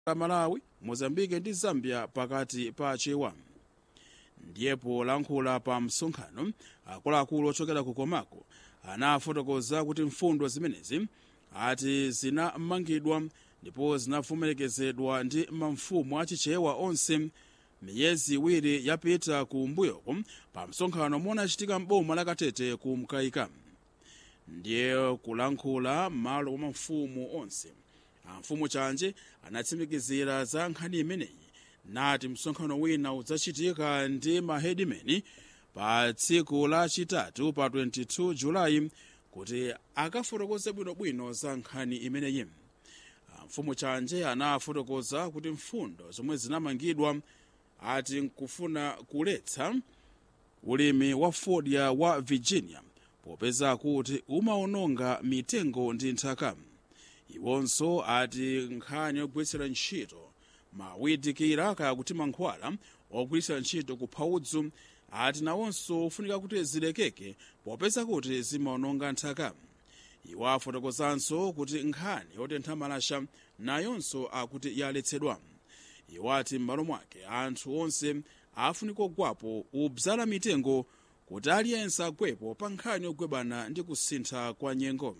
malawi mozambike ndi zambia pakati pa chewa ndiye polankhula pa msonkhano akuluakulu ochokera ku komako anafotokoza kuti mfundo zimenezi ati zinamangidwa ndipo zinavomerekezedwa ndi mamfumu achichewa onse miyezi iwiri yapita ku mbuyoko pa msonkhano omwe unachitika m'boma la katete ku mkaika ndiye kulankhula malo mwa mafumu onse amfumu chanje anatsimikizira za nkhani imeneyi nati msonkhano wina udzachitika ndi mahedimeni pa tsiku lachitatu pa 22 julayi kuti akafotokoze bwinobwino za nkhani imeneyi mfumu chanje anafotokoza kuti mfundo zomwe zinamangidwa ati nkufuna kuletsa ulimi wa fodya wa virginia popeza kuti umaononga mitengo ndi nthaka iwonso ati nkhani yogwiritsira ntchito mawidikira kaya kuti mankhwala ogwiritsira ntchito kupha udzu ati nawonso ufunika kuti zilekeke popeza kuti zimaononga nthaka iwo afotokozanso kuti nkhani yotentha malasha nayonso akuti yaletsedwa iwo ati m'malo mwake anthu onse afunika ogwapo ubzala mitengo kuti aliyense agwepo pa nkhani yogwebana ndi kusintha kwa nyengo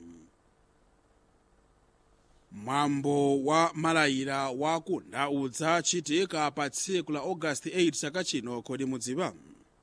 mwambo wa malayira wakunda udzachitika pa tsiku la ogasiti 8 chaka chino kodi mudziwa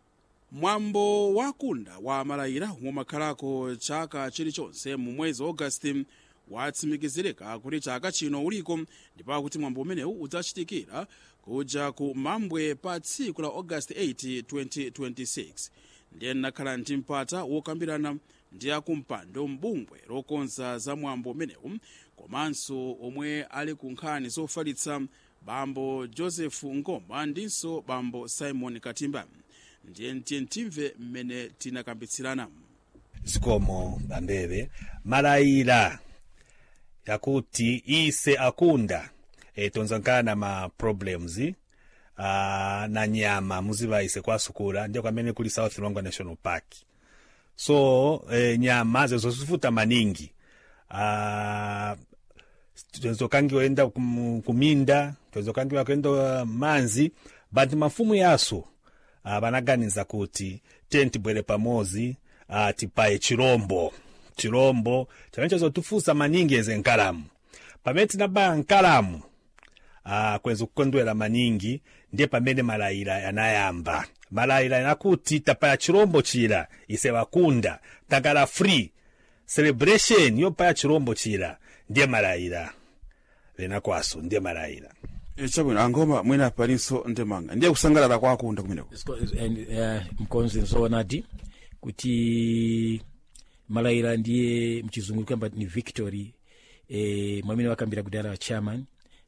mwambo wakunda wa malayira omwe umakhalako chaka chilichonse mu mwezi wa ogasiti watsimikizirika kuti chaka chino uliko ndipo akuti mwambo umenewu udzachitikira kuja ku mambwe pa tsiku la ogasiti 8 2026 ndiye nakhala ndi mpata wokambirana ndi akumpando mbungwe lokonza za mwambo umenewu komanso omwe ali ku nkhani zofalitsa bambo joseph ngoma ndinso bambo simon katimba ndiye ntiye timve mmene tinakambitsirana zikomo bambebe malayira yakuti ise akunda e, tonzankana ma problems uh, na nyama muziva ise kwasukula ndiye kwamene kuli south luangwa national park so e, nyama zezo zifuta maningi uh, tozokangiwenda kum, kuminda tozokangiwa kuenda manzi but mafumu yaso uh, vanaganiza kuti tentibwere pamozi uh, tipaye chirombo chirombo chamene chazotifusa maningi eze nkalamu pamene tinabaya nkalamu uh, kweza kukondwera maningi ndiye pamene malayira yanayamba malayira yanakuti tapaya chirombo chira ise wakunda takala free celebration yopaya chirombo chira ndiye malayira lenakwaso ndiye malayira chabwino angoma mwina palinso ndemanga ndiye kusangalala kwakunda kumeneko mkonzi nzoonadi kuti malayira ndiye mchizungu kwamba ni victory e, mwamene wakambira kudala wa chairman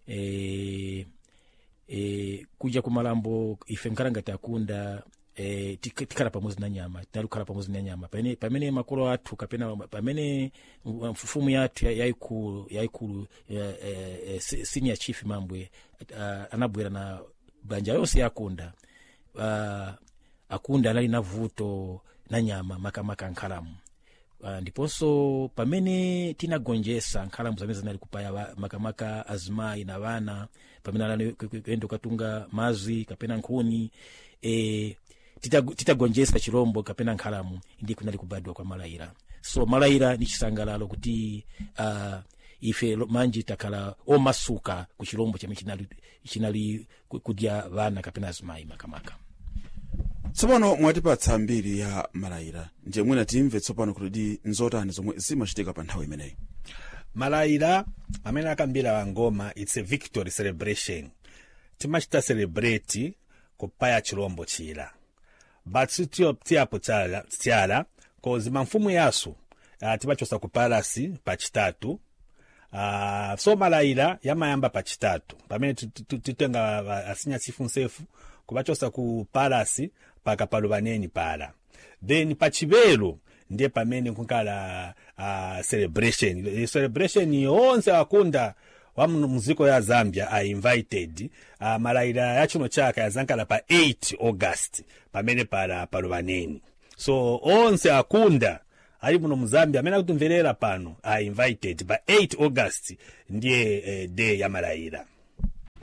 e, e, kuja kumalambo ife nkhalanga takunda e, tik- tikhala pamodzi na nyama tinalukhala pamodzi na nyama pamene, pamene makolo athu kapena pamene mfumu yathu ya- yayikulu yayikulu ya- eh, eh, se- senior chief mambwe uh, anabwera na banja yonse yakunda uh, akunda anali na vuto na nyama makamaka nkhalamu uh, ndiponso pamene tinagonjesa nkhalamu zamene zinali kupaya wa- makamaka azimayi na vana pamene anali ku- ku- kuyenda kukatunga mazwi kapena nkhuni e, titagonjesa tita titagonjesa chirombo kapena nkhalamu ndi kunali kubadwa kwa malayira so malayira ni chisangalalo kuti uh, ife lo- manji takhala omasuka ku chirombo chame chinali, chinali ku- kudya vana kapena azimayi makamaka tsopano mwatipatsa mbiri ya malayira ndiye mwina timve tsopano kuti nzotani zomwe zimachitika pa nthawi imeneyi malayira amene akambira wangoma its a victory celebration timachita celebrate kupaya chirombo chira but sitiyo tiyapo tyala tyala kozi mamfumu yasu uh, timachosa ku palasi pachitatu uh, so malayira yamayamba pachitatu pamene ti- ti- ti- titenga uh, asinya chifu nsefu kupachosa ku palasi paka paluvaneni pala then pachivelo ndiye pamene kunkala uh, celebration I celebration yonse akunda wa mu- muziko ya zambia are invited uh, malayira ya chino chaka yazankala pa 8 august pamene pala paluvaneni so onse akunda ali muno mu zambia amene akutimverera pano are invited pa 8 august ndiye eh, day ya malayira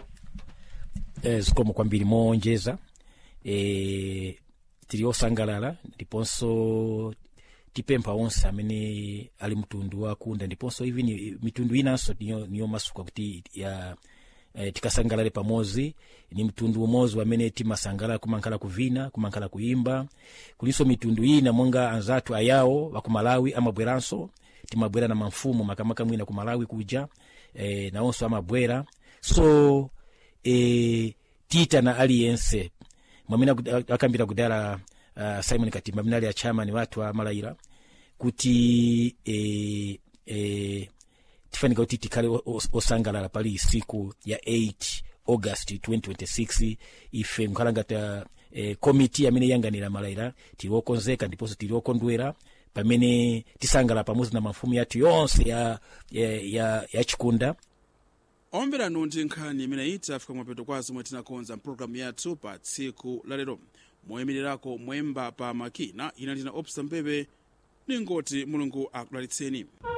eh, zikomo kwambiri moonjeza eh, tili osangalala ndiponso tipempha onse amene ali mtundu wakunda ndiponso even mitundu inanso niyo, niyo masuka kuti ya eh, tikasangalale pamodzi ni mtundu umodzi wamene timasangalala kumankhala kuvina kumankhala kuimba kulinso mitundu ina monga anzathu ayawo wakumalawi amabweranso timabwera na mamfumu makamaka mwina ku malawi kuja eh, nawonso amabwera so eh, tiyitana aliyense mwamene aku- akambira kudala uh, simon katimba amene ali achamani wathu a malayira kuti eh, eh, tifanika kuti tikhale o- o- osangalala pali siku ya 8 august 2026 ife nkhala ngati eh, komiti amene yanganira malayira tili okonzeka ndiponso tili okondwera pamene tisangalala pamodzi na mafumu yathu yonse ya, ya, ya, ya chikunda omvera ndi nkhani imene itafika mwapeto kwa zomwe tinakonza mpulogalamu yathu pa tsiku lalero moyimirirako mwemba pa makina ina ndina opsa mbebe ningoti mulungu akudalitseni